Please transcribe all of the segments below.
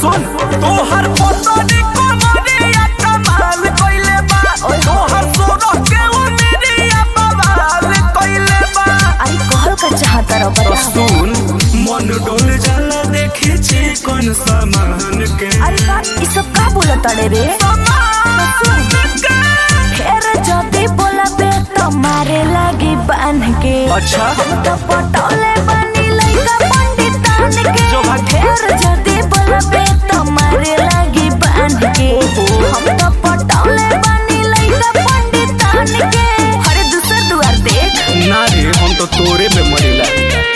सुन तोहर पोतरी कमरिया कमाल कइले बा तोहर सोना के उमरिया बवाल कइले बा अरे कहल का चाहता रहो तो बताओ सुन मन डोल जाला देखी छी कौन सामान के अरे बात ई सब का बोलत अड़े रे सामान के फेर जदी बोलबे तो मारे लागी बांध के अच्छा तो पटोले बनी लइका पंडितान के जो भाग- फेर जदी बोलबे तो मारे लागी बांध के हम तो पटोले बनी लइका पंडितान के अरे दूसर दुआर देख ना रे हम तो तोरे पे मरेला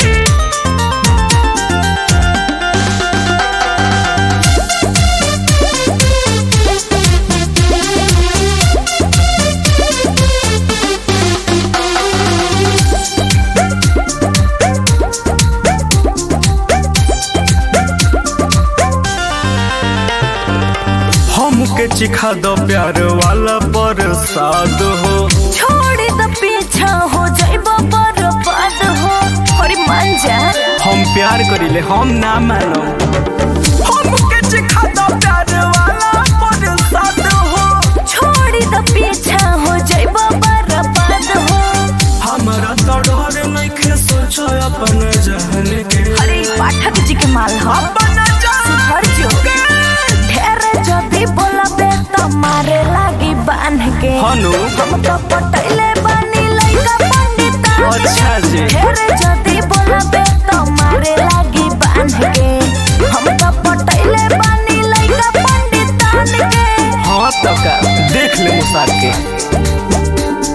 हमके चिखा दो प्यार वाला प्रसाद हो छोड़ द पीछा हो जाइबो बर्बाद हो अरे मान जा हम प्यार करिले हम ना मानो हमके चिखा दो प्यार वाला प्रसाद हो छोड़ द पीछा हो जाइबो बर्बाद हो हमारा तो डर नइखे सोचो अपन जान के अरे ई पाठक जी के माल हो अपन जान सुधर जो ढेर जदी बोलबे तो मारे लागी बांध के हनु हम तो पटैले बानी लइका पंडितान के। अच्छा जी ढेर जदी बोलबे तो मारे लागी बांध के हम तो पटैले बानी लइका पंडितान के हाँ तो का देख ले मुसार के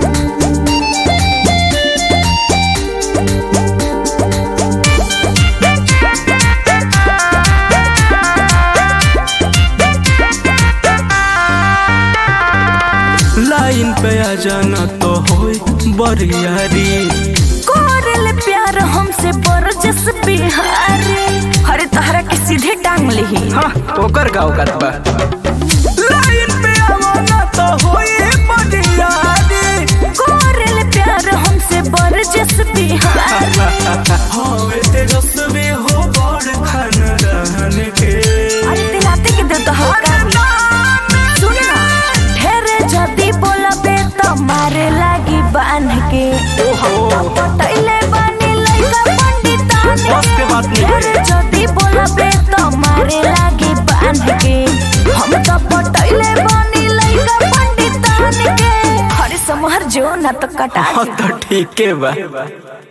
लाइन पे आ जाना तो होई बरियारी कोरल प्यार हमसे बरजस बिहारी हरे तहरा के सीधे टांग लिही हाँ ओकर गाँव का बा लाइन पे आवाना तो होई बरियारी कोरल प्यार हमसे बरजस बिहारी हाँ तेजस्वी हो बड़ खानदान के अरे दिलाते के दे तो हल्का सुन ना ढेर जदी बोलबे तो मारे लागी बांध के ओहो पटैले बानी लइका पंडितान बस के बात नहीं है। ढेर जदी बोलबे तो मारे लागी बांध के हम तो पटैले बानी लइका पंडितान के हरे समहर जो ना तो कटा हाँ तो ठीक है बा